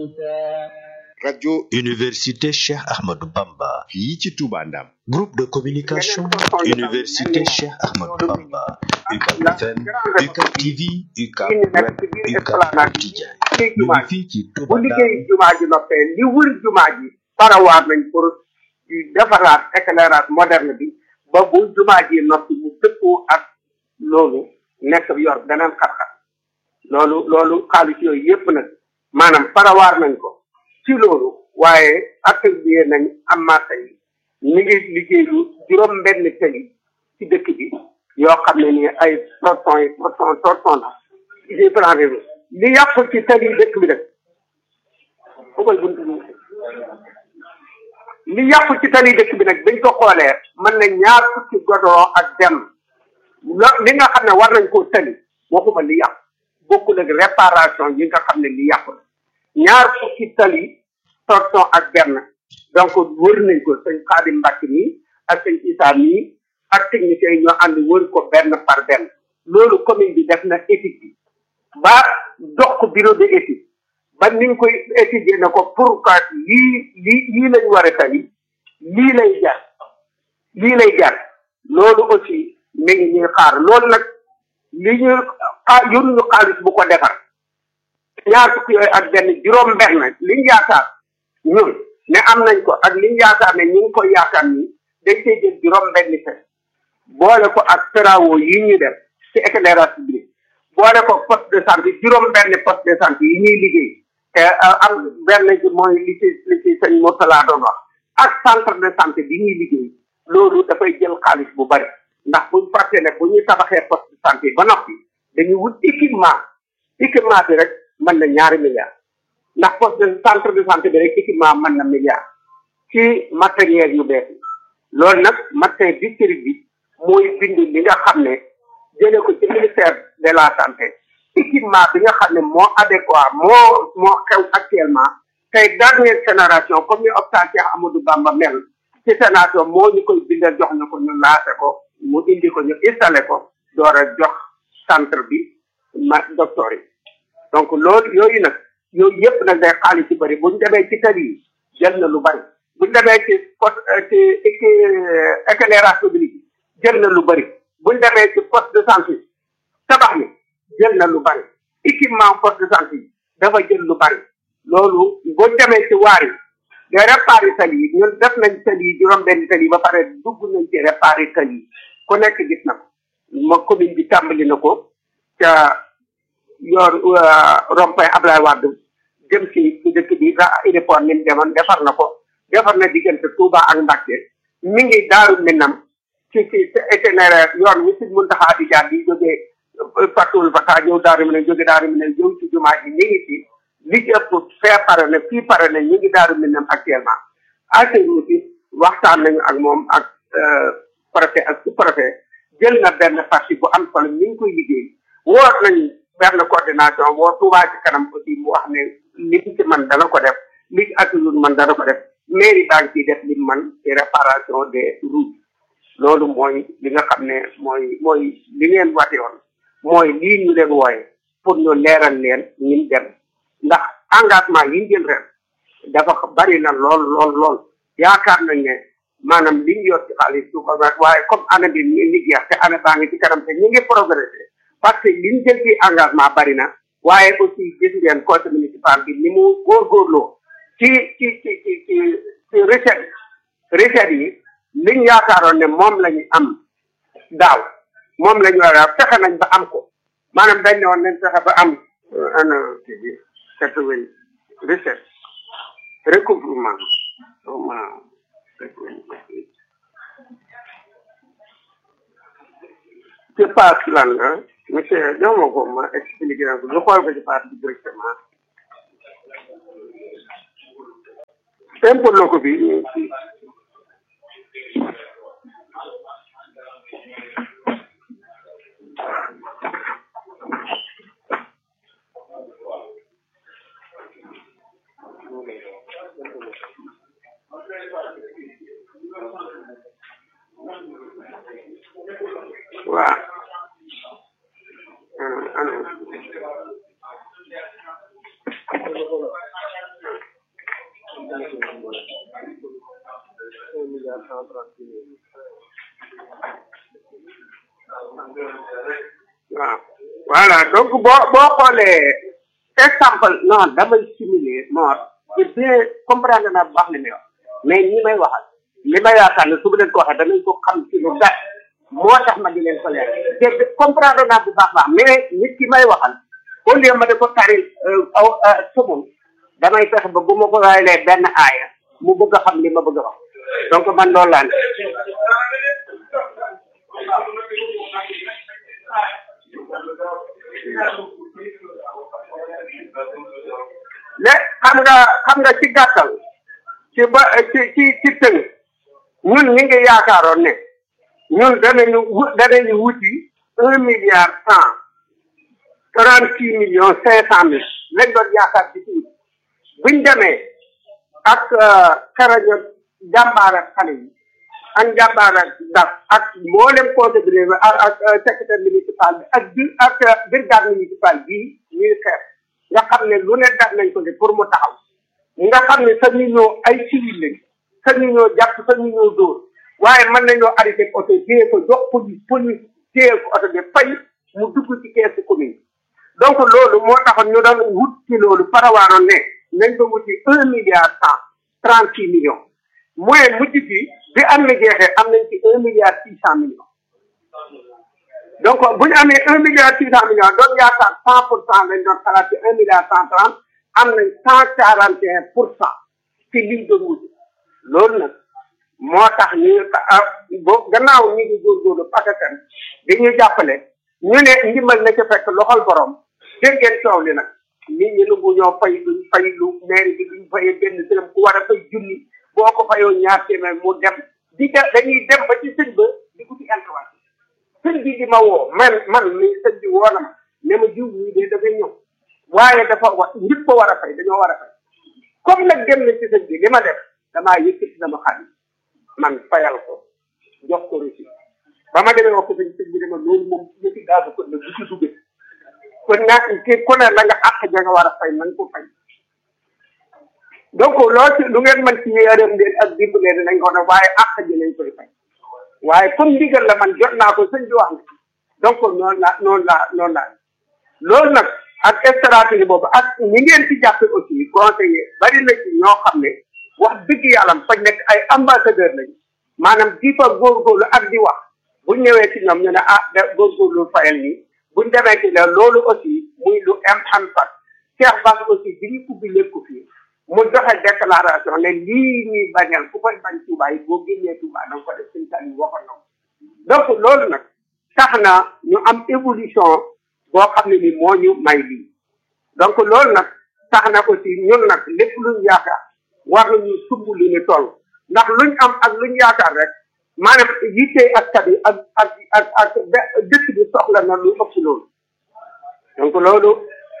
rajo Université Cheikh Ahmadou Bamba. fii ci Touba Ndam Groupe de communication. Université Cheikh Ahmadou Bamba. UCAB FM, UCAB TV, UCAB Web, UCAB Quotidien. ñu ngi fii ci bu Touba liggéey Ndam. jumaa ji noppee li wër jumaa ji parawaar nañ pour defaraat éclairage moderne bi ba bu jumaa ji noppi mu dëppoo ak loolu nekk yor beneen xar-xar loolu loolu xaalis yooyu yépp nag maanaam parawaar nañ ko ci loolu waaye attribué nañ am marché yi ñu ngi liggéeyu juróom benn tali ci dëkk bi yoo xam ne ni ay torson yi torson torson la ci plan réew li yàqu ci tali dëkk bi nag fu koy buntu bi li yàqu ci tali dëkk bi nag bañ ko xoolee mën na ñaar fukki godoo ak dem lo li nga xam ne war nañ koo tali waxuma li yàqu bokkul ak réparation yi nga xam ne li yàqu la ñaar fukki tali torson ak benn donc wër nañ ko sëñ Xaadim Mbàkke nii ak sëñ Isaa nii ak techniciens yi ñoo ànd wër ko benn par benn loolu commune bi def na étude bi ba dox ko bureau de étude ba niñ koy étudier na ko pour que lii lii lii lañ war a tali lii lay jar lii lay jar loolu aussi mi ngi ñuy xaar loolu nag li ñu xaar yoruñu xaalis bu ko defar ñaar fukki yooyu ak benn juróom benn liñ yaakaar ñun ne am nañ ko ak liñ yaakaar ne ñu ngi koy yaakaar ni dañ koy jël juróom benn fe boole ko ak travaux yi ñuy def ci éclairage public boole ko poste de santé juróom benn poste de santé yi ñuy liggéey te am benn bi mooy li ci li ci sëñ Mourtala doon wax ak centre de santé bi ñuy liggéey loolu dafay jël xaalis bu bari ndax buñ fàtte ne bu ñuy tabaxee poste de santé ba noppi dañuy wut équipement équipement bi rek mën na ñaari milliards ndax poste de centre de santé bi rek équipement mën na milliard ci matériel yu bees yi loolu nag médecin district bi mooy bind li nga xam ne jëlee ko ci ministère de la santé équipement bi nga xam ne moo adéquat moo moo xew actuellement tey dernière génération comme ni hôpital Cheikh Amadou Bamba mel ci génération moo ñu koy bindal jox ñu ko ñu laase ko mu indi ko ñu installé ko door a jox centre bi ma docteur yi donc loolu yooyu nag yooyu yëpp nag day xaalis ci bëri buñ demee ci tali yi jël na lu bëri buñ demee ci poste ci ci éclairage public jël na lu bëri buñ demee ci poste de santé tabax mi jël na lu bëri équipement poste de santé yi dafa jël lu bëri loolu buñ demee ci waar yi de réparer tali yi ñun def nañ tali yi juróom benn tali yi ba pare dugg nañ ci réparer tali yi ku nekk gis na ko ma commune bi tàmbali na ko ca yor rond-point Ablaye Wade jëm ci ci dëkk bi ra aéroport ni mu demoon defar na ko defar na diggante Touba ak Mbacke mi ngi daaru minam ci ci itinéraire yoon wi si Muntaxa di jaar di jógee Fatul Fata ñëw daaru minam jóge daaru minam ñëw ci jumaa ji mi ngi ci li ci ëpp fee pare na fii pare na ñu ngi daaru minam actuellement AGEROUTE bi waxtaan nañu ak moom ak préfet ak sous préfet jël na benn partie bu am solo ñu ngi koy liggéey woot nañu benn coordination boo Touba ci kanam aussi mu wax ne li mu ci man dana ko def li ci atulul man dana ko def mairie baa ngi ciy def li mu man ci réparation des routes loolu mooy li nga xam ne mooy mooy li ngeen wate woon mooy lii ñu leen wooye pour ñu leeral leen ñin dem ndax engagement yi ñu jël ren dafa bari na lool lool lool yaakaar nañ ne maanaam li ñu yor ci xaalis du ko waaye comme année bi ñu ngi jeex te année baa ngi ci kanam te ñu ngi progressé parce que li ñu jël ci engagement bari na waaye aussi gis ngeen conseil municipal bi ni mu góorgóorloo ci ci ci ci ci ci recette recette yi liñ yaakaaroon ne moom la ñu am daaw moom la ñu war a fexe nañ ba am ko maanaam dañ ne woon nañ fexe ba am ana kii bi quatre-vingt recette recouvrement ci paas lan la monsieur jox ma ko ma expliqué na ko ñu xool ko ci paas bi directement impôt loko bi waaw ano waaw voilà donc boo boo xoolee exemple non damay simuler mort c'est bien comprendre naa bu baax li may wax mais ñi may waxal li may yaakaar ne su ma leen ko waxee danañ ko xam ci lu gàtt moo tax ma di leen ko leer te comprendre naa bu baax baax mais nit ki may waxal au lieu ma di ko taril aw sumul damay fexe ba bu ma ko waayalee benn aaya mu bëgg a xam li ma bëgg a wax donc man loolu laa ne mais xam nga xam nga ci gàttal ci ba ci ci ci tënk ñun ñi ngi yaakaaroon ne ñun danañu wu danañu wuti un milliard cent trente six millions cinq cent mille lañ doon yaakaar ci ci buñ demee ak karaño jàmbaar ak xale yi ak jàmbaar ak daf ak mboolem conseil bi ak ak secrétaire municipal bi ak bi ak brigade municipal bii ñuy xeex nga xam ne lu ne def nañ ko de pour mu taxaw nga xam ne sa ñu ñoo ay civil lañ sa ñu ñoo jàpp sa ñu ñoo dóor waaye mën nañoo arrêté oto téye ko jox police police téye ko oto bi fay mu dugg ci keesu commune donc loolu moo taxoon ñu doon wut ci loolu parawaaroon ne nañ ko wuti un milliard cent trente six millions mooy mujj bi bi am na jeexee am nañ ci un milliard six cent millions donc bu ñu amee un milliard six cent millions doon yaakaar cent pour cent lañ doon xalaat ci un milliard cent trente am nañ cent quarante et un pour cent ci liñ doon wut loolu nag moo tax ñu bo gannaaw ñu ngi góorgóorlu parce que dañuy jàppale ñu ne ndimbal na ca fekk loxol borom dégg ngeen coow li nag nit ñi nangu ñoo fay duñ fay lu mairie bi duñ fayee benn dërëm ku war a fay junni boo ko fayoo ñaar téeméer mu dem di ca dañuy dem ba ci sëñ ba di ko ci intervention sëñ bi di ma woo man man mi sëñ bi woo na ma ne ma jiw ñii de dafay ñëw waaye dafa wa ñëpp ko war a fay dañoo war a fay comme nag dem na ci sëñ bi li ma def damaa yëkkati sama xaalis man fayal ko jox ko reçu ba ma demee wax ko sëñ sëñ bi dama loolu moom ñetti gaasu ko ne bu ci duggee kon nag ki ku ne la nga àq ja nga war a fay na nga ko fay donc loolu ci lu ngeen mën ci yërëm leen ak dimbalee dinañ ko def waaye àq ji lañ koy fay waaye comme ndigal la man jot naa ko sëñ bi wax na donc noonu la noonu la noonu la loolu nag ak stratégie boobu ak ñi ngeen ci jàppe aussi conseiller bari na ci ñoo xam ne wax dëgg yàlla fa nekk ay ambassadeur lañu maanaam di fa góorgóorlu ak di wax bu ñëwee ci ñoom ñu ne ah de góorgóorlu fayal nii buñ demee ci la loolu aussi muy lu am impact Cheikh Bass aussi bi ñu ubbi lépp fii mu joxe déclaration ne lii ñuy bañal ku koy bañ Touba yi boo génnee Touba da nga ko def suñu tali waxoon na donc loolu nag tax na ñu am évolution boo xam ne ni moo ñu may lii donc loolu nag tax na aussi ñun nag lépp luñ yaakaar war nañu sumb li ñu toll ndax luñ am ak luñ yaakaar rek maanaam yitte askan wi ak ak ak ak dëkk bi soxla na lu ëpp loolu donc loolu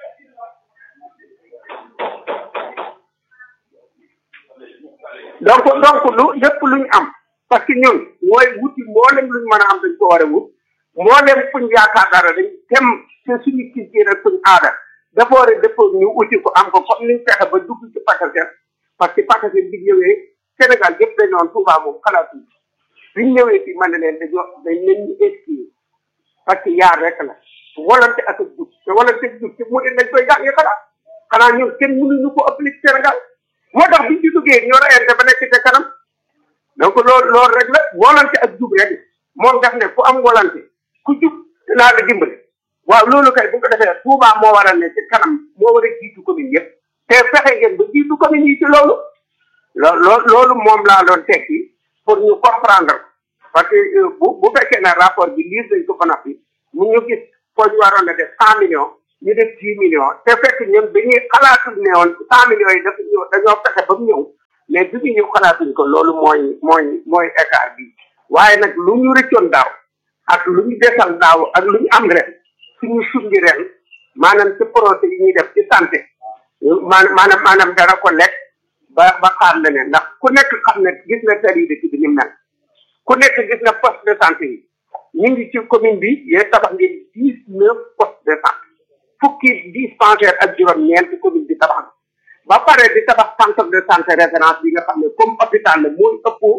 donc donc lu lépp luñ am parce que ñun mooy wuti mboolem luñ mën a am dañ ko war a wut mboolem fuñ yaakaar dara dañ tem te suñu culture ak suñu aada dafa war a dëppoo ñu uti ko am ko comme niñ fexe ba dugg ci Pakistan parce que Pakistan bi ñëwee Sénégal yëpp dañ noon Touba moom xalaatuñ biñ ñëwee fii man ne leen dañoo dañ leen ñu esquiver parce que yaar rek la volonté ak jub te volonté ak jub ci mu dañ koy jàng xalaat xanaa ñun kenn mënuñu ko appliquer Sénégal moo tax biñ ci duggee ñoo rayante ba nekk ca kanam donc loolu loolu rek la volonté ak jub rek moom daf ne ku am volonté ku jub dinaa la dimbali waaw loolu kay bu ko defee Touba moo war a ne ci kanam moo war a jiitu commune yëpp te fexe ngeen ba jiitu commune yi ci loolu loo loolu moom laa doon tekki pour ñu comprendre parce que bu bu fekkee ne rapport bi lire dañ ko ba noppi mu ñu gis foo ñu waroon a def cent millions ñu def dix millions te fekk ñun dañuy xalaatul ne woon cent millions yi dafa ñëw dañoo fexe ba mu ñëw mais bi ñu ñëw xalaatuñ ko loolu mooy mooy mooy écart bi waaye nag lu ñu rëccoon daaw ak lu ñu desal daaw ak lu ñu am ren suñu sundi ren maanaam ci projet yi ñuy def ci santé maanaam maanaam dara ko lekk ba ba xaar leneen ndax ku nekk xam ne gis na tari dëkk bi ni mel ku nekk gis na poste de santé yi ñu ngi ci commune bi yéen tabax ngeen dix neuf poste de santé fukki dispensaire ak juróom-ñeent commune bi tabax ba pare di tabax centre de santé référence bi nga xam ne comme hôpital la mooy ëpp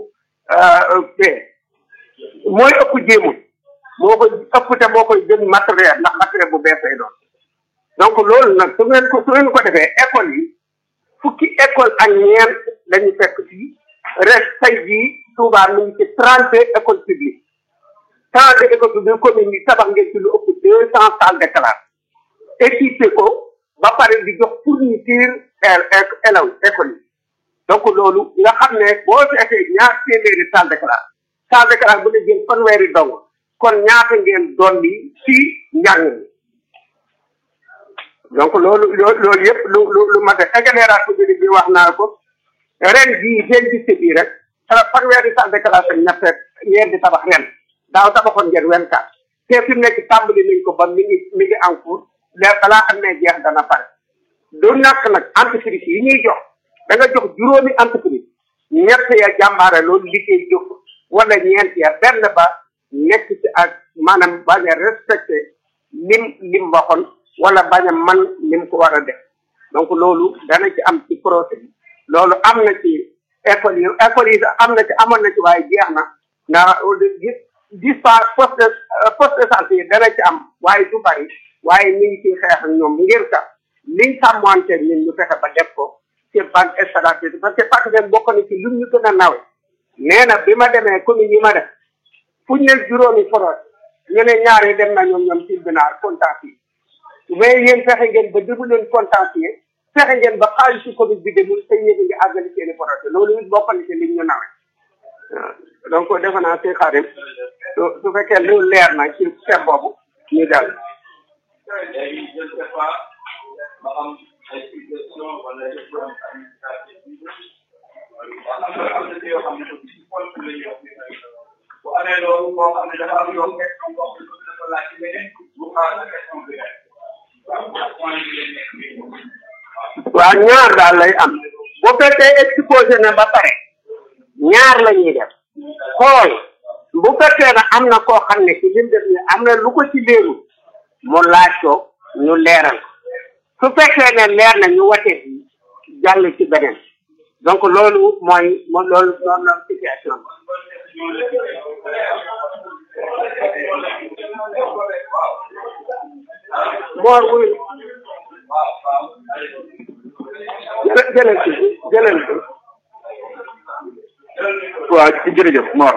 te mooy ëpp jéemul moo koy ëpp te moo koy gën matériel ndax matériel bu bees lay doon donc loolu nag su ngeen ko su ngeen ko defee école yi fukki école ak ñeent dañu fekk fii res tey jii Touba mi ngi ci trente école publique trente école publique commune yi tabax ngeen ci lu ëpp deux cent salles de classe équipé ko ba pare di jox fourniture élèves école yi donc loolu nga xam ne boo seetee ñaar téeméeri salle de classe salle de classe bu ne jël fanweeri dong kon ñaata ngeen dolli ci njàng mi donc loolu loolu yëpp lu lu lu mat a génération bi bi wax naa ko ren jii seen giste bii rek fanweeri salle de classe ak ñett ngeen di tabax ren daaw tabaxoon ngeen wen kat te fi mu nekk tàmbali nañ ko ba mi ngi mi ngi en cours léegi balaa xam ne jeex dana pare du ñàkk nag entreprise yi ñuy jox da nga jox juróomi entreprise ñett ya jàmbaare loolu liggéey jóg wala ñeent ya benn ba nekk ci ak maanaam bañ a respecté lim lim waxoon wala bañ a man lim ko war a def donc loolu dana ci am ci procès bi loolu am na ci école yi école yi am na ci amoon na ci waaye jeex na ndax gis gis pas poste de poste de santé yi dana ci am waaye du bari waaye ñu ngi ciy xeex ak ñoom ngir ka liñ sàmmante ñun ñu fexe ba def ko ci banque installatrice parce que parce que bokk na ci lu ñu gën a nawe nee na bi ma demee commune yi ma def fu ñu ne juróomi forot ñu ne ñaari dem na ñoom ñoom tribunal contentieux mais yéen fexe ngeen ba déglu leen contentieux fexe ngeen ba xaalisu commune bi demul te yéen a ngi àggali seeni forot loolu it bokk na ci liñ ñu nawe donc defe naa si xarim su su fekkee lu leer na ci seet boobu ñu dal léegi je ne sais pas ba am ay suggestion wala ay administrative am na am na ci yoo xam ne ci point la ñuy wax bu amee loolu boo xam ne dafa am yoo question boo xam ne dafa laaj ci beneen bu xaar la question bi rek waaw point bi lañ nekk nii waaw ñaar daal lay am bu fekkee exposé na ba pare ñaar la ñuy def xool bu fekkee ne am na koo xam ne ci lim def ni am na lu ko ci léegu mu laaj ko ñu leeral su fekkee ne leer na ñu wate jàll ci beneen donc loolu mooy moom loolu noonu la situation moor wuy jëlal ci jëlal ci waaw jërëjëf Mor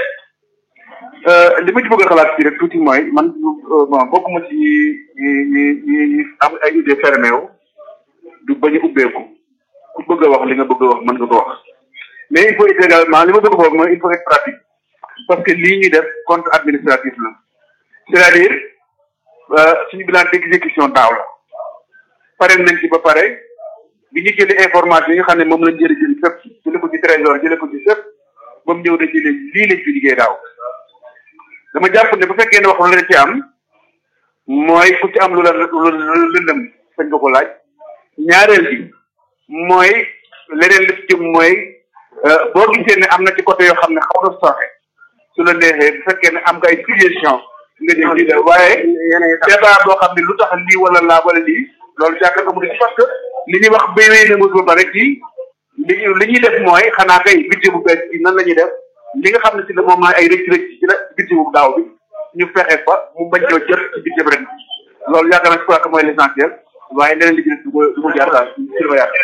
li ma ci bëgg a xalaat fii rek tuuti mooy man bon bokkuma ci ñi ñi ñi ñi am ay idée fermé wu du bañ a ubbeeku ku bëgg a wax li nga bëgg a wax mën nga ko wax mais il faut être également li ma bëgg a wax mooy il faut être pratique parce que lii ñuy def compte administratif la c'est-à-dire suñu bilan d'exécution daaw la pare nañ ci ba pare bi ñu jëlee information yi nga xam ne moom lañ jëri jëli fépp jële ko ci trésor jële ko ci fépp ba mu ñëw dañ ci leen lii lañ fi liggéey daaw dama jàpp ne bu fekkee ne wax lu la ci am mooy ku ci am lu la lu lëndëm sañ nga ko laaj ñaareel bi mooy leneen li ci jëm mooy boo gisee ne am na ci côté yoo xam ne xaw na soxe su la neexee bu fekkee ne am nga ay suggestion nga ñëw di def waaye débat boo xam ne lu tax lii wala laa wala lii loolu jàkka ko mu di parce que li ñuy wax béy wéy na ba pare ci li li ñuy def mooy xanaa kay budget bu bees bi nan la ñuy def li nga xam ne si la moom mooy ay rëcc rëcc ci la budget bu daaw bi ñu fexe fa mu bañ ñoo jot ci budget bi ren loolu yaakaar naa je crois que mooy l'essentiel waaye leneen li ci des du ko du ko jaar daal ci la ma yaakaar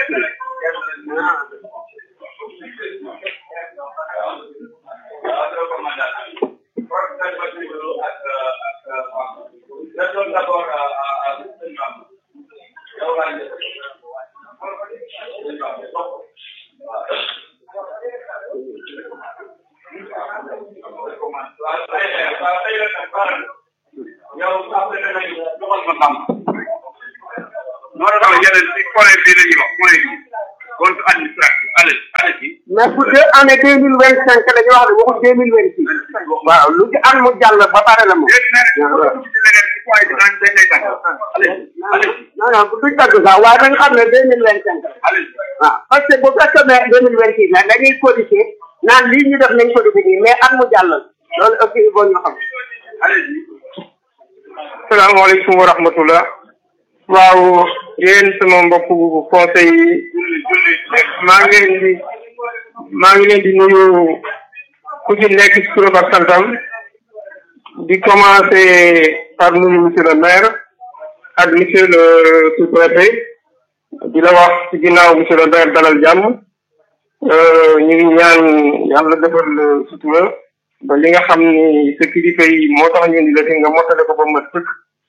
moo tax yeneen ci point bi la ñuy wax point bi compte administratif allez allez ci mais pour deux année deux mille vingt cinq la ñu wax ne waxul deux mille vingt six waaw lu ci am mu jàll ba pare la moom léegi nag boo dugg ci leneen ci point bi dañ dañ lay tàgg allez allez ci non non duñ tagg sax waaye dañ xam ne deux mille vingt cinq allez ci waaw parce que bu fekkee ne deux mille vingt six la dañuy codifier naan lii ñu def nañ ko définir mais at mu jàll loolu aussi il faut ñu xam allez ci salaamaaleykum wa rahmatullah waaw yéen sama mbokku conseil yi maa ngi leen di maa ngi leen di nuyu ku ci nekk ci turam ak santam di commencer par nuyu monsieur le maire ak monsieur le sous-préfet di la wax ci ginnaaw monsieur le maire dalal jàmm ñu ngi ñaan yàlla defal sutura ba li nga xam ni sa kilifa yi moo tax ñu indi la fi nga mottale ko ba mat sëkk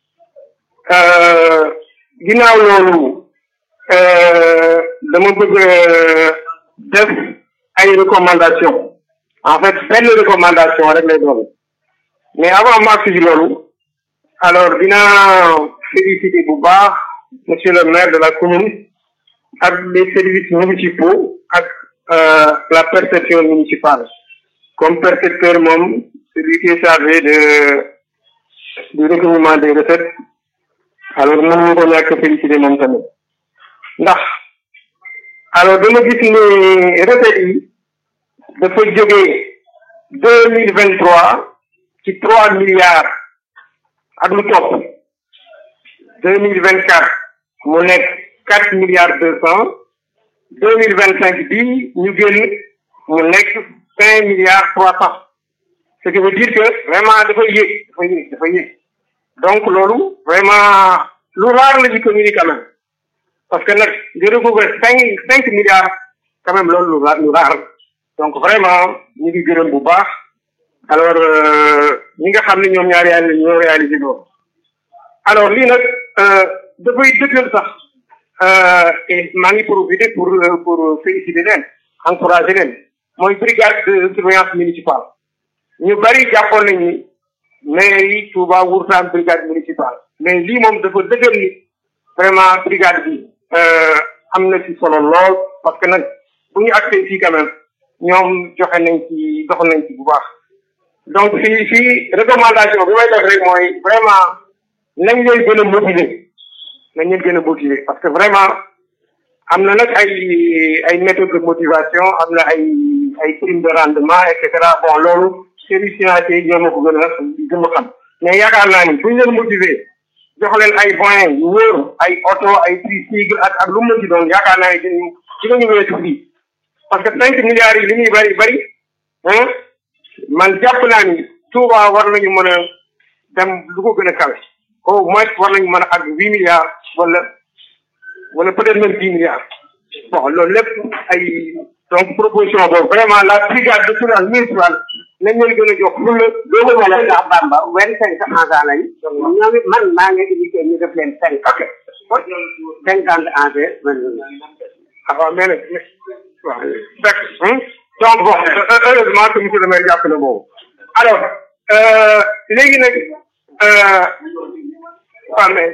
ginnaaw loolu dama bëgg def ay recommandation en fait benn recommandation rek lay doon mais avant ma agsi ci loolu alors dinaa féliciter bu baax monsieur le maire de la commune ak les services municipaux ak la perception municipale comme percepteur moom celui qui est chargé de du recouvrement des recettes alors mën ñu ko ñàkk féliciter moom tamit ndax alors dama gis ni recettes yi dafa jógee deux mille vingt trois ci trois milliards ak lu topp deux mille vingt quatre mu nekk quatre milliards deux cent deux mille vingt cinq bii ñu génn mu nekk cinq milliards trois cent ce qui veut dire que vraiment dafa yéeg dafa yéeg dafa yéeg donc loolu vraiment lu raar la ci commune quand même parce que nag nga recouvrer cinq cinq milliards quand même loolu lu raar lu raar donc vraiment ñu ngi gërëm bu baax alors ñi nga xam ne ñoom ñaari yàlla ñoo réalisé loolu alors lii nag dafay dëggal sax et maa ngi profité pour pour féliciter leen encourager leen mooy brigade de surveillance municipale ñu bari jàppoon nañ ni mais yi Touba wurtaan brigade municipale mais lii moom dafa dëggal ni vraiment brigade bi am na ci solo lool parce que nag bu ñu accès fii quand même ñoom joxe nañ ci dox nañ ci bu baax donc fii fii recommandation bi may def rek mooy vraiment nañ leen gën a motiver nañ leen gën a motiver parce que vraiment am na nag ay ay méthode de motivation am na ay ay prime de rendement et cetera bon loolu service financier yi ñoo ma ko gën a gën a xam mais yaakaar naa ni bu ñu leen motiver jox leen ay moyens yu wóor ay oto ay tricycle ak ak lu mu ci doon yaakaar naa ni dinañu dinañu weesu fii parce que cinq milliards yi li muy bari bari ah man jàpp naa ni Touba war nañu mën a dem lu ko gën a kawe au moins war nañu mën a àgg huit milliards wala wala peut-être même dix milliards bon loolu lépp ay donc proposition boobu vraiment la brigade de surveillance municipale nañ leen gën a jox lu la loolu wala ndax Bamba wenn cinq agents lañ ñoom it man maa ngi indiqué ñu def leen cinq ok cinquante agents man ah waaw mais nag waaw fekk donc bon heureusement que monsieur le maire jàpp na boobu alors léegi nag waaw mais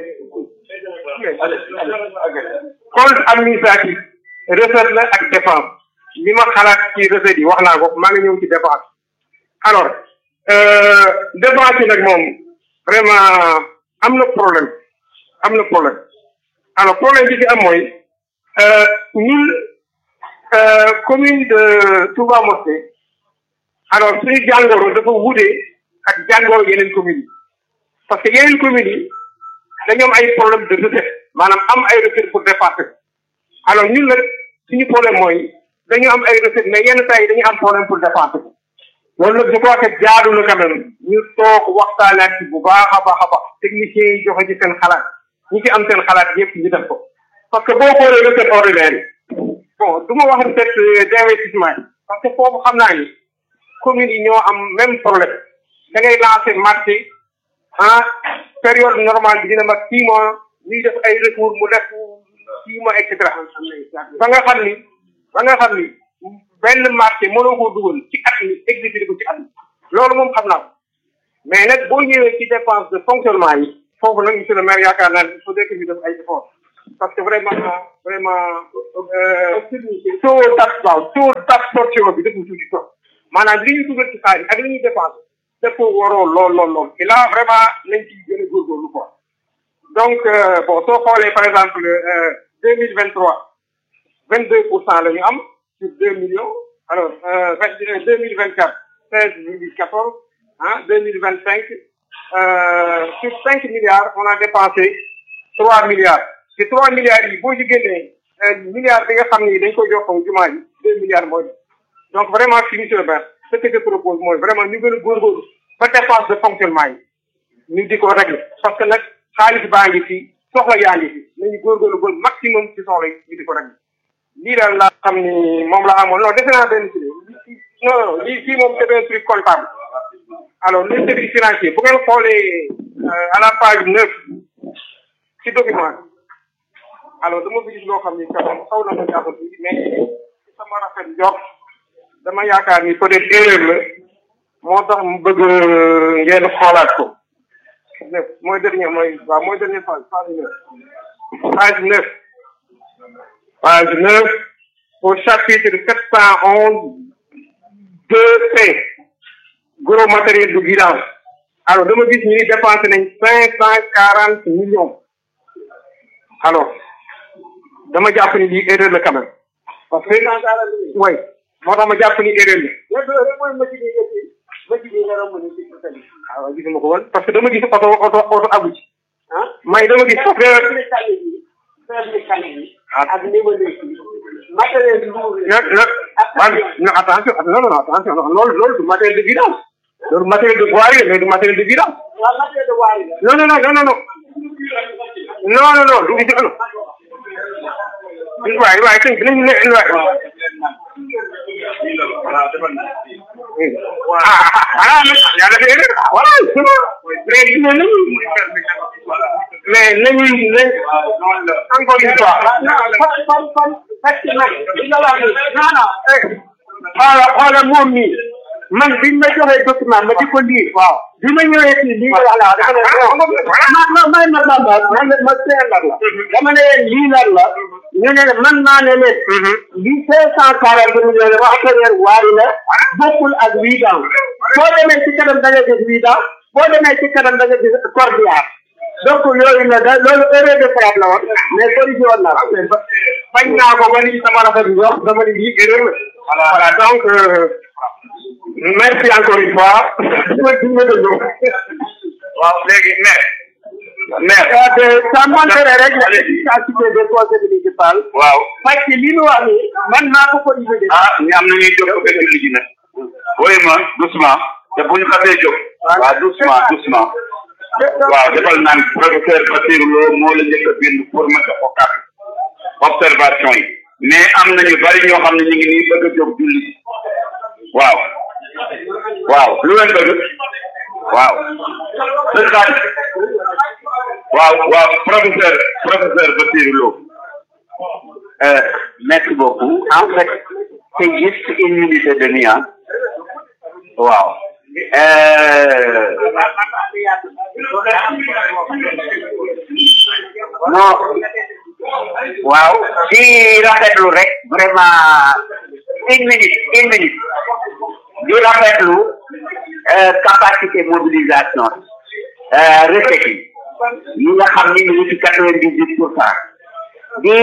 compte administratif recette la ak dépense li ma xalaat ci recette yi wax naa ko maa ngi ñëw ci dépense alors dépense yi nag moom vraiment am na problème am na problème alors problème bi ci am mooy ñun commune de Touba Mosquée alors suñu jàngoro dafa wuute ak jàngoro yeneen communes yi parce que yeneen communes yi dañoo am ay problème de recette maanaam am ay recette pour dépasser alors ñun nag suñu problème mooy dañu am ay recette mais yenn saa yi dañu am problème pour dépasser loolu nag je crois que jaadu na quand même ñu toog waxtaanaat ci bu baax a baax a baax techniciens yi joxe ci seen xalaat ñi ci am seen xalaat yépp ñu def ko parce que boo xoolee recette ordinaire yi bon du ma wax recette d'investissement yi parce que foofu xam naa ni communes yi ñoo am même problème da ngay lancer marché ah période normale bi dina mat six mois ñuy def ay recours mu def six mois et cetera ba nga xam ni ba nga xam ni benn marché mënoo koo dugal ci at mi exécuté ko ci at mi loolu moom xam naa ko mais nag boo ñëwee ci dépense de fonctionnement yi foofu nag monsieur le maire yaakaar naa ne il faut que ñu def ay effort parce que vraiment vraiment taux d' waaw taux d' absorption bi dafa tuuti trop maanaam li ñu dugal ci xaalis ak li ñuy dépensé dafa waroo lool lool lool et là vraiment nañ ci gën a góorgóorlu quoi donc bon soo xoolee par exemple deux mille vingt trois vingt deux pour cent la ñu am sur deux millions alors vingt deux mille vingt quatre seize virgule quatorze ah deux mille vingt cinq sur cinq milliards on a dépensé trois milliards ci trois milliards yi boo ci génnee milliards bi nga xam ni dañ koy jox ko jumaa yi deux milliards mooy donc vraiment fii monsieur le maire ce que je propose mooy vraiment ñu gën a góorgóorlu ba dépense de fonctionnement yi ñu di ko régler parce que nag xaalis baa ngi fi soxla yaa ngi fi nañu góorgóorlu ba maximum ci soxla yi ñu di ko régler lii daal laa xam ni moom la amoon non defe naa benn ci non non lii fii moom c'est un truc comptable alors les services financiers bu ngeen xoolee à la page neuf ci document alors dama fi gis loo xam ni quand même xaw na ma jaaxal tuuti mais sama rafet njort dama yaakaar ni peut être erreur la moo tax mu bëgg ngeen xoolaat ko neuf mooy dernier mooy waaw mooy dernier page page neuf page neuf page neuf au chapitre sept cent onze deux C gros matériel de vidange alors dama gis ñu ni dépensé nañ cinq cent quarante millions alors dama jàpp ni lii erreur la quand même parce que oui moo tax ma jàpp ni erreur la waaw gisuma ko woon parce que dama gis oto oto oto agu ci may dama gis parce que ak niveau de matériel lourd non non non attention non non attention loolu loolu du matériel de vidange loolu matériel de voirie mais du matériel de vidange waaw matériel de waari la non non non non non non non non du gis non waay waay sëñ bi nañu ne waay ah ah yàlla def erreur voilà c'est bon mais gis nga nañu mais nañu nañ encore une fois fan fan fan fekk nag li nga wax ni non non xoola xoola moom nii man biñ ma joxee document ma di ko lire waaw bi ma ñëwee fii lii nga wax la dafa ne ma ma may ma bamba man ma seetlal la dama ne leen lii lan la ñu ne man maa ne leen lii cinq cent quarante millions wax matériel waari la bokkul ak wii daaw boo demee ci kanam da nga gis wii daaw boo demee ci kanam da nga gis cordial donc yooyu la da loolu erreur de frappe la woon mais corrigé woon naa ko mais ba bañ naa ko ba ni sama rafet bi wax dama ni lii erreur la voilà donc merci encore une fois ma dina dëgg waaw léegi maire maire ça montrerait rek l'efficacité des conseils municipaux waaw parce que li ñu wax ni man maa ko corrigé de ah ñu am na ñuy jóg ko julli ji nag woy ma doucement te bu ñu xasee jóg waaw doucement doucement waaw defal naan professeur Bassirou Lo moo la njëkk a bind pour ma jox ko kàddu observation yi mais am na ñu bari ñoo xam ne ñu ngi nii bëgg a jóg julli waaw waaw lu leen bëgg waaw sëñ Xaaj waaw waaw professeur professeur Bassirou Lo Euh, merci beaucoup. En fait, c'est juste une minute et demie. Hein. Wow. Euh, non. Waaw. Di rafetlu rek vraiment une minute, une minute. Di rafetlu euh, capacité mobilisation. Euh, recette yi. yi nga xam ni ñu ngi ci quatre-vingt-dix-huit pour cent. di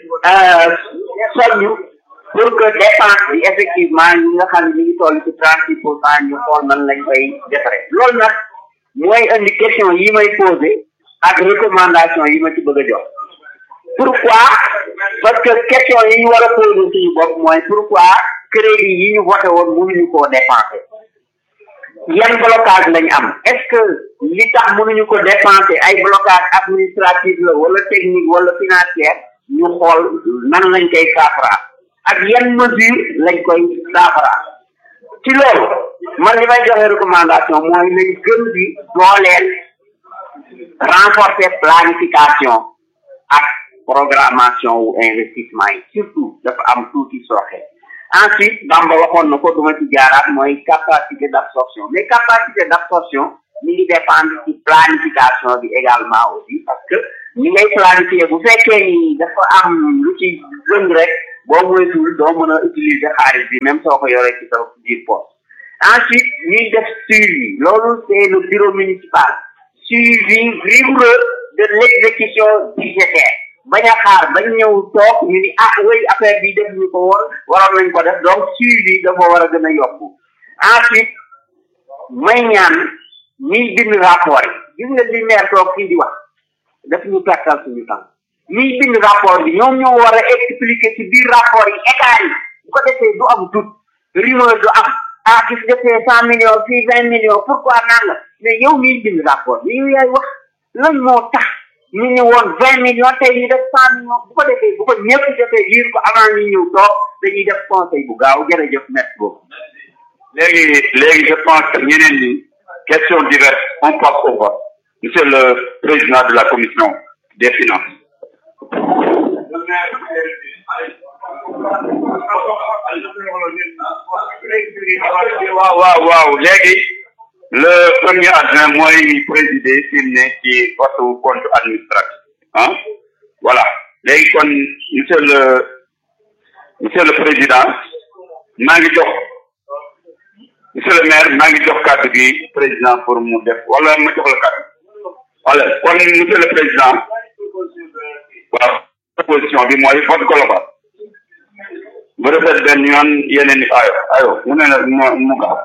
soññu pour que dépense bi effectivement ñi nga xam ne ñu ngi toll ci trente six pour cent ñu xool nan lañ koy defaree loolu nag mooy indi question yi may posé ak recommandation yi ma ci bëgg a jox pourquoi parce que question yi ñu war a posé suñu bopp mooy pourquoi crédit yi ñu voté woon mënuñu koo dépenser yan blocage lañ am est ce que li tax mënuñu ko dépenser ay blocage administratif la wala technique wala financière ñu xool nan lañ koy saafara ak yan mesure lañ koy saafara ci loolu man li may joxe recommandation mooy nañ gën di dooleel renforcer planification ak programmation wu investissement yi surtout dafa am tuuti sooxe ensuite Bamba waxoon na ko duma ci jaaraat mooy capacité d' absorption mais capacité d' absorption mi ngi dépendre ci planification bi également aussi parce que ñi ngay planifier bu fekkee ni dafa am lu ci gën rek boo moytuwul doo mën a utiliser xaalis bi même soo ko yoree ci sa biir poste ensuite ñuy def suivi loolu c' est le bureau municipal suivi rigoureux de l' exécution budgétaire bañ a xaar bañ ñëw toog ñu ni ah oui affaire bi def ñu ko woon waroon nañ ko def donc suivi dafa war a gën a yokku ensuite may ñaan ñiy bind rapport yi gis nga li maire toog fii di wax daf ñu pertal suñu temps ñiy bind rapport bi ñoom ñoo war a expliquer ci biir rapport yi état yi bu ko defee du am doute rumeur du am ah gis nga fee cent millions fii vingt millions pourquoi naan la mais yow miy bind rapport bi yow yaay wax lan moo tax ñu ne woon vingt millions tey ñu def cent millions bu ko defee bu ko ñëpp defee liir ko avant ñu ñëw toog dañuy def conseil bu gaaw jërëjëf merci beaucoup léegi léegi je pense que ñeneen ñi question diverse on passe au vote monsieur le président de la commission des finances waaw waaw waaw léegi le premier adjoint mooy présider fi mu ne ci vote compte administratif ah voilà léegi kon monsieur le monsieur le président maa ngi jox monsieur le maire maa ngi jox kàddu gi président pour mu def wala ma jox la kàddu wala kon monsieur le président waaw proposition bi mooy vote global bu defee benn yoon yeneen i ayo ayo mu ne la mu mu gaaw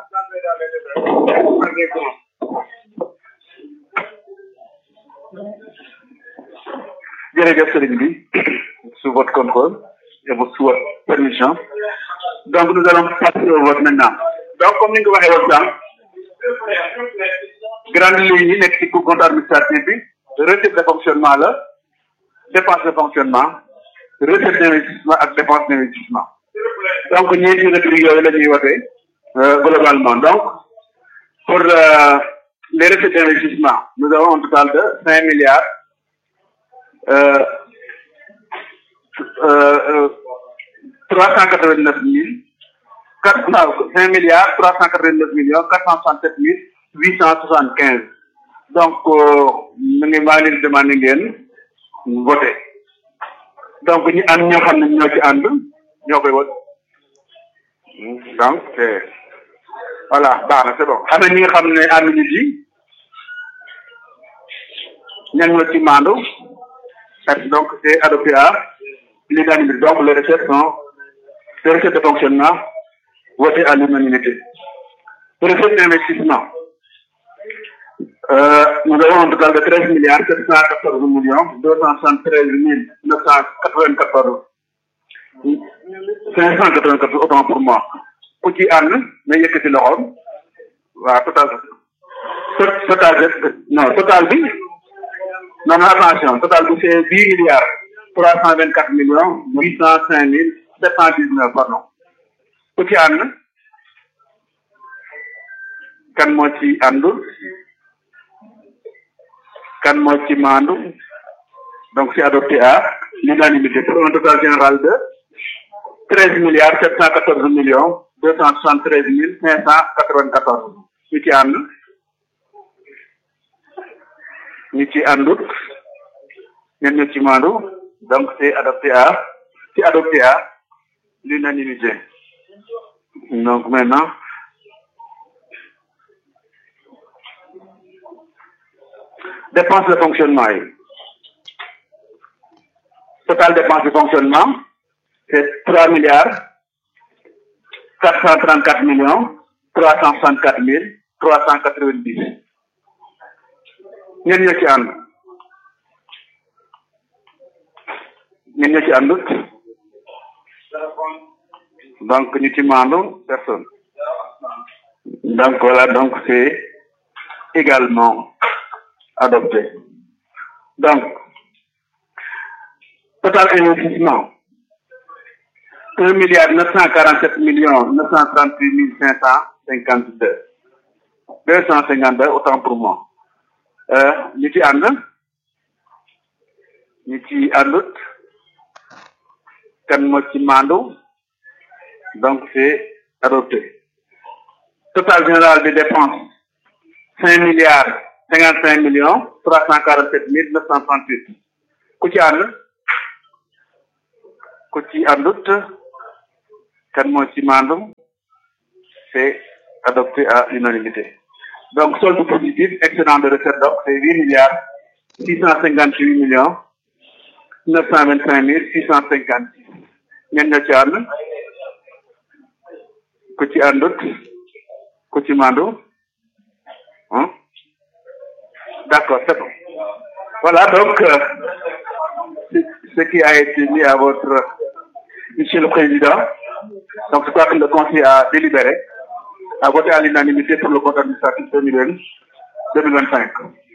jërëjëf sëriñ bi sous votre contrôle et sous votre permission donc nous allons passer au vote maintenant donc comme ni nga ko waxee woon sànq grande ligne yi nekk ci compte administratif bi recette de fonctionnement la dépense de fonctionnement recette d'investissement ak dépense d'investissement donc ñeenti rubrique yooyu la ñuy wote globalement donc pour euh, les recettes d'investissement nous avons un total de cinq milliards euh, euh, trois cent quatre-vingt-neuf mille quatre cinq milliards trois cent quatre-vingt-neuf millions quatre cent soixante-sept mille huit cent soixante-quinze donc mu ngi maa leen demandé ngeen voté donc ñi ànd ñoo xam ne ñoo ci ànd ñoo koy voté donc c'est voilà baax na c'est bon xam ne ñi nga xam ne ànd ñu ci ñan ñoo ci maandu donc c'est adopté à l'unanimité donc les recettes sont les recettes de fonctionnement votées à l'unanimité recettes d'investissement euh, nous avons un total de 13 milliards 714 millions 273 994 594 autant pour moi ku ci ànd na yëkkati loxoom waaw total total non total bi non non attention total bi c'est 10 milliards 324 millions 805 mille 719 pardon ku ci ànd kan moo ci àndul kan moo ci maandu donc c'est adopté à l'unanimité pour un total général de 13 milliards 714 millions 273 mille 594 ñu ci ànd ñu ci àndut ñen ñu ci maandu donc c'est adopté à c'est adopté à l'unanimité donc maintenant dépenses de fonctionnement yi total dépense de fonctionnement c'est trois milliards quatre cent trente quatre millions trois cent soixante quatre mille trois cent quatre vingt dix ñen ñoo ci ànd ñen ñoo ci àndut donc ñu ci maandu personne donc voilà donc c'est également adopté donc total investissement un milliard neuf cent quarante sept millions neuf cent trente huit mille cinq cent cinquante deux deux cent cinquante deux autant pour moi ñu ci ànd ñu ci àndut kan moo ci maandu donc c'est adopté total général des dépenses cinq milliards cinquante cinq millions trois cent quarante sept mille neuf cent trente huit ku ci ànd ku ci àndut kan moo ci maandu c'est adopté à l'unanimité donc solde positif excédent de recette donc c'est huit milliards six cent cinquante huit millions neuf cent vingt cinq mille six cent cinquante six ñen ñoo ci ànd ku ci àndut ku ci maandu hein d'accord c'est bon voilà donc euh, ce qui a été mis à votre monsieur le président donc je crois que le conseil a délibéré a voté à l'unanimité pour le compte administratif 2020 2025.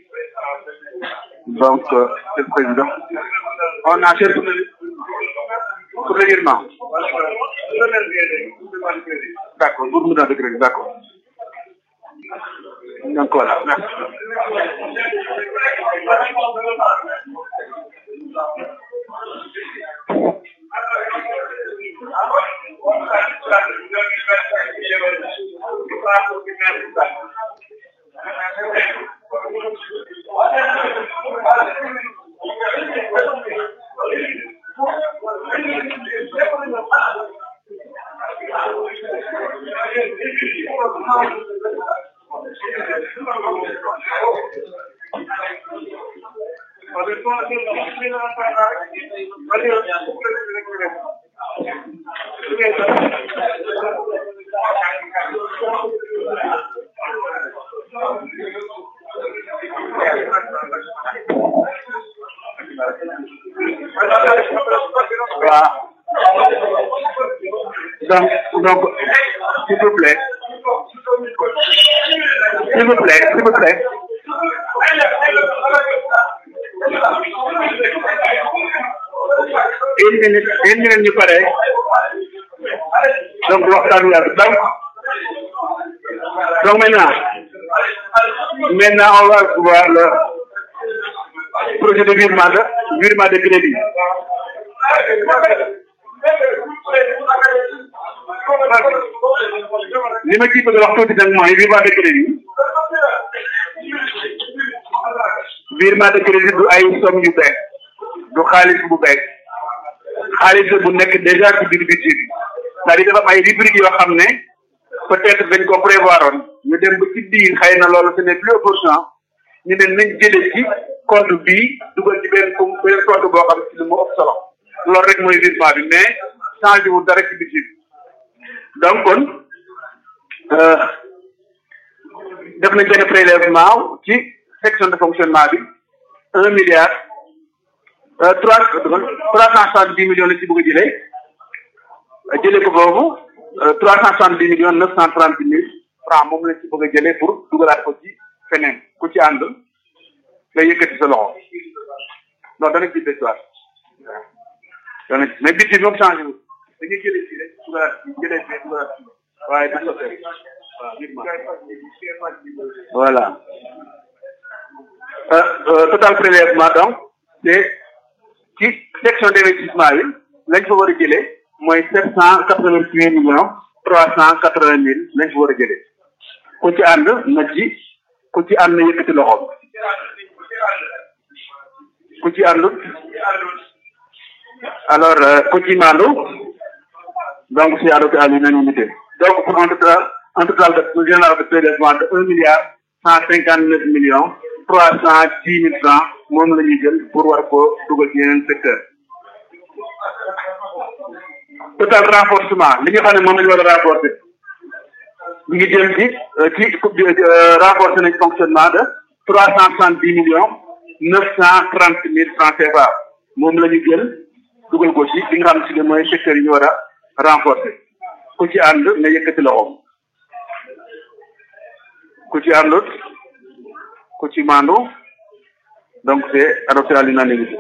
Donc, euh, Monsieur le Président, on achète pour le, pour le virement. D'accord, pour nous dans le crédit, d'accord. Donc voilà, merci. Donc, donc, s'il vous plaît, s'il vous plaît, s'il vous plaît. Une minute, une minute ñu pare. Donc, waxtaan wi ak donc, donc maintenant, maintenant on va voir le projet de virement de, virement de crédit. li ma ciy bëgg a wax tuuti nag mooy virement de crédit virement de crédit du ay somme yu bees du xaalis bu bees xaalis bu nekk déjà ci biir budget bi c'est-à-dire dafa am ay rubrique yoo xam ne peut-être dañ ko prévoir woon ñu dem ba ci biir xëy na loolu ce n'est plus opportun ñu ne nañ jëlee ci compte bii dugal ci benn com benn compte boo xam ci lu mu ëpp solo loolu rek mooy virement bi mais changé wu dara ci budget bi donc kon def nañ benn prélèvement ci section de fonctionnement bi un milliard trois trois cent soixante dix millions la ci bëgg a jëlee jëlee ko foofu trois cent soixante dix millions neuf cent trente mille francs moom la ci bëgg a jëlee pour dugalaat ko ci feneen ku ci ànd nga yëkkati sa loxo non dana ci desuwaat waaw dana mais budget bi moom changé wu dañuy jëlee fii rek dugalaat fii jëlee fii dugalaat fii waaye du sotee voilà total prélèvement donc c'est ci section d'investissement bi lañ fa war a jëlee mooy sept cent quatre-vingt-huit millions trois cent quatre-vingt mille lañ fa war a jëlee ku ci ànd na ci ku ci ànd na yëkkati loxoom ku ci àndut alors ku ci maandu donc c'est adopté à l'unanimité donc pour un total un total de général de prélèvement de un milliard cent cinquante neuf millions trois cent dix mille francs moom la ñuy jël pour war ko dugal ci yeneen secteur total renforcement li nga xam ne moom la ñu war a renforcer ñu ngi jëm ci ci renforcer nañ fonctionnement de trois cent soixante dix millions neuf cent trente mille francs CFA moom la ñu jël dugal ko ci li nga xam ne si mooy secteur yi ñu war a renforcer ku ci ànd nga yëkkati loxoom ku ci àndut ku ci maandu donc c'est adopté à l'unanimité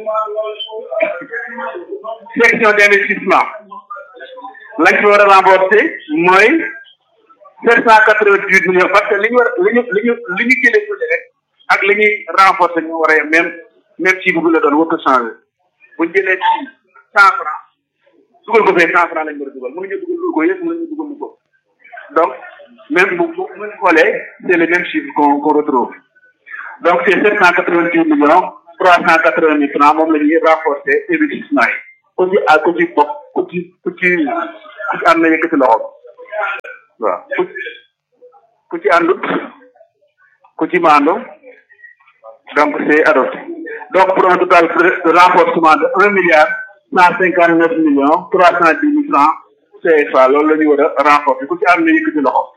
section d'investissement lañ fi war a rembourser mooy sept cent quatre-vingt-huit millions parce que li ñu war li ñu li ñu li ñu jëlee tuuti rek ak li ñuy renforcer ñu war a yem même même ci bu la doon war ko changer bu ñu jëlee ci cent francs dugal ko fee cent francs lañ war a dugal mënuñu dugal lu ko yëpp mënuñu dugal lu ko donc même bu bu bu xoolee c'est le même chiffre qu'on qu'on retrouve donc c'est sept cent quatre-vingt-huit millions trois cent quatre-vingt mille francs moom la ñuy renforcer investissement yi ku ci ah ku ci bokk ku ci ku ci ku ci am na yëkkati loxo waaw ku ku ci àndut ku ci maandu donc c'est adopté donc pour un total de renforcement de un milliard cent cinquante neuf millions trois cent dix mille francs CFA loolu la ñu war a renforcer ku ci ànd na yëkkati loxo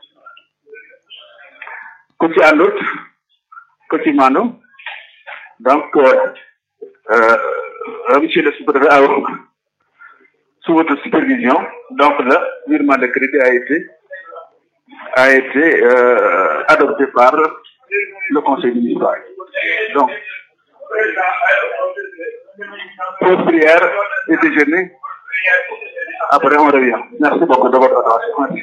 ku ci àndut ku ci maandu donc monsieur le sous-préfet a sous votre supervision donc le virement de crédit a été a été euh, adopté par le conseil municipal. Donc, pause prière et déjeuner. Après, on revient. Merci beaucoup de votre attention. Merci.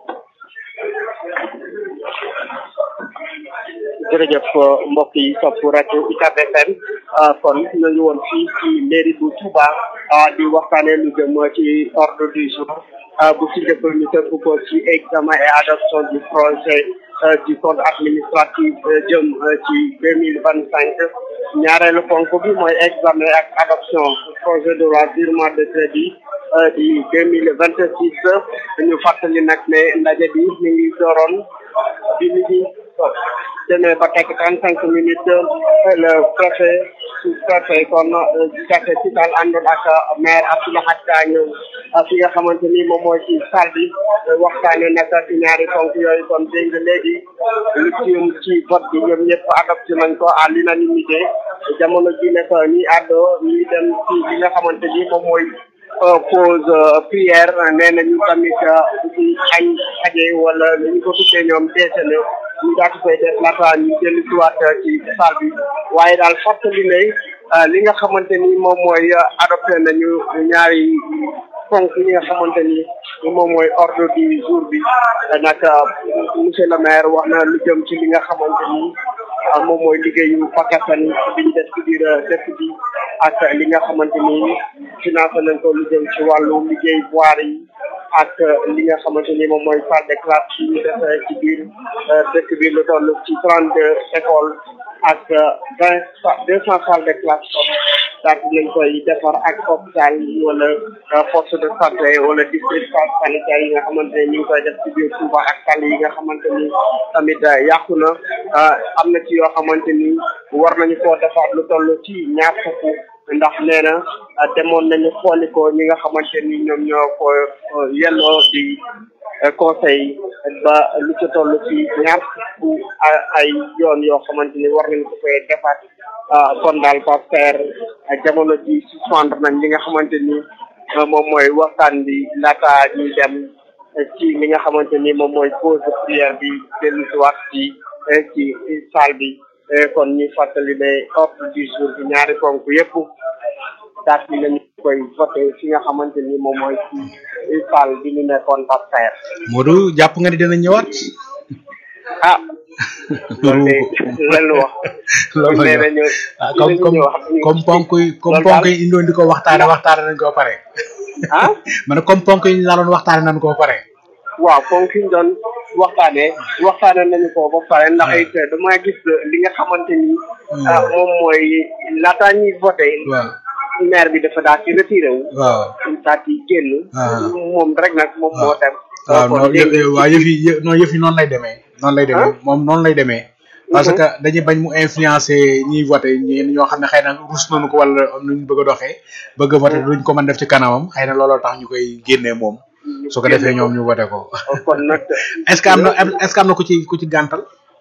jërëjëf mbokk yi topp rajo UCAB FM kon ñu ngi woon fii ci mairie bu Touba di waxtaanee lu jëm ci ordre du jour bu ci njëkk ñu tënk ko ci examen et adoption du projet du code administratif jëm ci deux mille vingt cinq ñaareelu ponk bi mooy examen ak adoption projet de loi virement de crédit di deux mille vingt six ñu fàttali nag ne ndaje bi mi ngi dooroon bi mi ngi demee ba teg trente cinq minutes le préfet sous préfet kon café ci daal àndoon ak maire Abdoulaye Ka ñëw fi nga xamante ni moom mooy ci salle bi waxtaane nag ci ñaari ponk yooyu kon dégg nga léegi lu jëm ci vote bi ñoom ñëpp adopté nañ ko à l'unanimité jamono ji nekk ñi àddo ñi dem ci li nga xamante ni moom mooy pause prière nee nañu tamit bu ci añ xaje wala li ñu ko tuddee ñoom déjeuner ñu daal di koy def laata ñu dellu si waat ci salle bi waaye daal fàttali ne li nga xamante ni moom mooy adopté nañu ñaari ponk yi nga xamante ni moom mooy ordre du jour bi nag monsieur le maire wax na lu jëm ci li nga xamante ni moom mooy liggéeyu pakatan bi ñu def ci biir dëkk bi ak li nga xamante ni financé nañ ko lu jëm ci wàllu liggéey voirie yi ak li nga xamante ni moom mooy salle de classe yi ñu def ci biir dëkk bi lu toll ci trente deux écoles ak vingt deux cent salles de classe kon daal di lañ koy defar ak hôpital wala poste de santé wala district sanitaire yi nga xamante ne ñu ngi koy def ci biir Touba ak tali yi nga xamante ni tamit yàqu na am na ci yoo xamante ni war nañu koo defaat lu toll ci ñaar fukk ndax nee na demoon nañu xooli ko ñi nga xamante ni ñoom ñoo ko yelloo di conseil ba lu ci toll ci ñaar fukk ay yoon yoo xamante ni war nañu ko koy defaat kon daal Pasteur jamono ji suspendre nañ li nga xamante ni moom mooy waxtaan bi laata ñuy dem ci li nga xamante ni moom mooy pause prière bi dellu si waat ci ci salle bi kon ñu fàttali ne ordre du jour bi ñaari ponk yëpp daal di nañu koy voté fi nga xamante ni moom mooy ci salle bi ñu nekkoon Pasteur. Modou jàpp nga ni dina ñëwaat. ah. loolu de lan wax. loolu nee nañu ah comme comme comme ponk yi comme ponk yi indoon di ko waxtaane waxtaane nañ ko pare. ah. ma ne comme ponk yi ñu la doon waxtaane nañ ko pare. waaw ponk yi ñu doon waxtaanee waxtaane nañu ko ba pare ndax it dama gis li nga xamante ni. moom mooy laataa ñuy voté. waaw maire bi dafa daal di retiré wu. waaw daal di génn. moom rek nag moom moo dem. waaw non waaw yëf yi non yëf yi noonu lay demee. noonu lay demee moom noonu lay demee. parce que dañuy bañ mu influencer ñiy voté ñeen ñoo xam ne xëy na rus nañu ko wala am nañu bëgg a doxee bëgg a voté duñ ko mën def ci kanamam xëy na looloo tax ñu koy génnee moom su ko defee ñoom ñu voté ko kon nag est ce que am na est ce que am na ku ci ku ci gàntal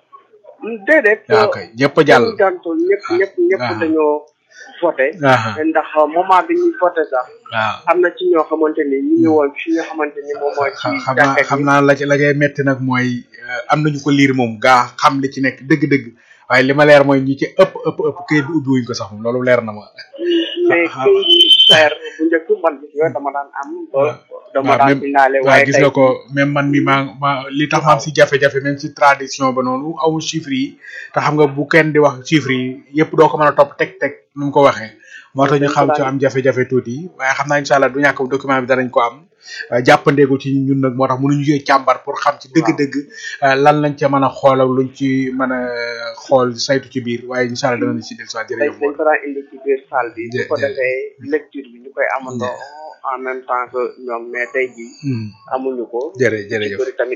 déedéet waaw kay ñëpp a jàll gàntul ñëpp ñëpp ñëpp dañoo voté ndax moment bi ñuy voté sax waaw am na ci ñoo xamante ni ñu ngi woon fi nga xamante ni moom mooy ci xam naa xam naa la ci la ngay metti nag mooy am nañu ko liir moom gaa xam li ci nekk dëgg-dëgg waaye li ma leer mooy ñi ci ëpp ëpp ëpp këyit bi ubbi wuñ ko sax moom loolu leer na ma mais këyit yi leer bu njëkk man gis nga dama daan am ba dama daan finale waaw waaye gis nga ko même man mi maa ma li tax ma am si jafe-jafe même si tradition ba noonu amu chiffres yi te xam nga bu kenn di wax chiffres yi yëpp doo ko mën a topp teg teg nu mu ko waxee moo tax ñu xam ci am jafe-jafe tuuti waaye xam naa incha allah du ñàkk document bi danañ ko am jàppandeegu ci ñun nag moo tax mënuñu jee càmbar pour xam ci dëgg-dëgg lan lañ ca mën a xool ak luñ ci mën a xool saytu ci biir waaye incha allah danañ ci del soit tey jërëjëf dañ ko daan indi ci biir salle bi bu ko jë- defee lecture bi ñu koy amandoo en même temps que ñoom mais tey jii amuñu ko jërë jërëjëf bëri tamit